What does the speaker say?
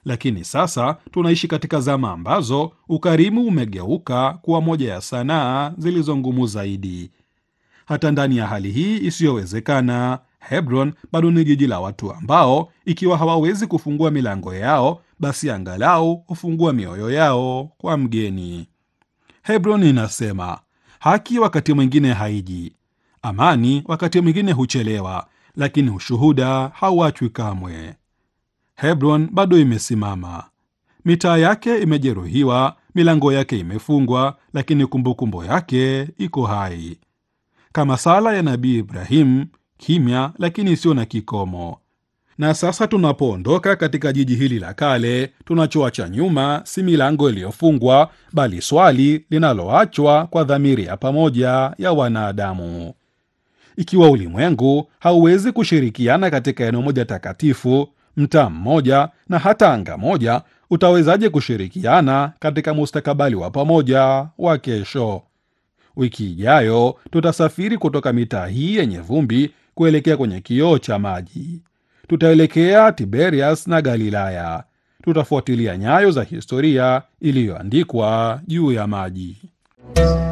lakini sasa tunaishi katika zama ambazo ukarimu umegeuka kuwa moja ya sanaa zilizo ngumu zaidi. Hata ndani ya hali hii isiyowezekana, Hebron bado ni jiji la watu ambao ikiwa hawawezi kufungua milango yao, basi angalau hufungua mioyo yao kwa mgeni. Hebron inasema haki wakati mwingine haiji, amani wakati mwingine huchelewa, lakini ushuhuda hauachwi kamwe. Hebron bado imesimama, mitaa yake imejeruhiwa, milango yake imefungwa, lakini kumbukumbu yake iko hai, kama sala ya Nabii Ibrahim, kimya lakini isiyo na kikomo. Na sasa tunapoondoka katika jiji hili la kale, tunachoacha nyuma si milango iliyofungwa, bali swali linaloachwa kwa dhamiri ya pamoja ya wanadamu. Ikiwa ulimwengu hauwezi kushirikiana katika eneo moja takatifu, mtaa mmoja na hata anga moja, utawezaje kushirikiana katika mustakabali wa pamoja wa kesho? Wiki ijayo tutasafiri kutoka mitaa hii yenye vumbi kuelekea kwenye kioo cha maji. Tutaelekea Tiberias na Galilaya. Tutafuatilia nyayo za historia iliyoandikwa juu ya maji.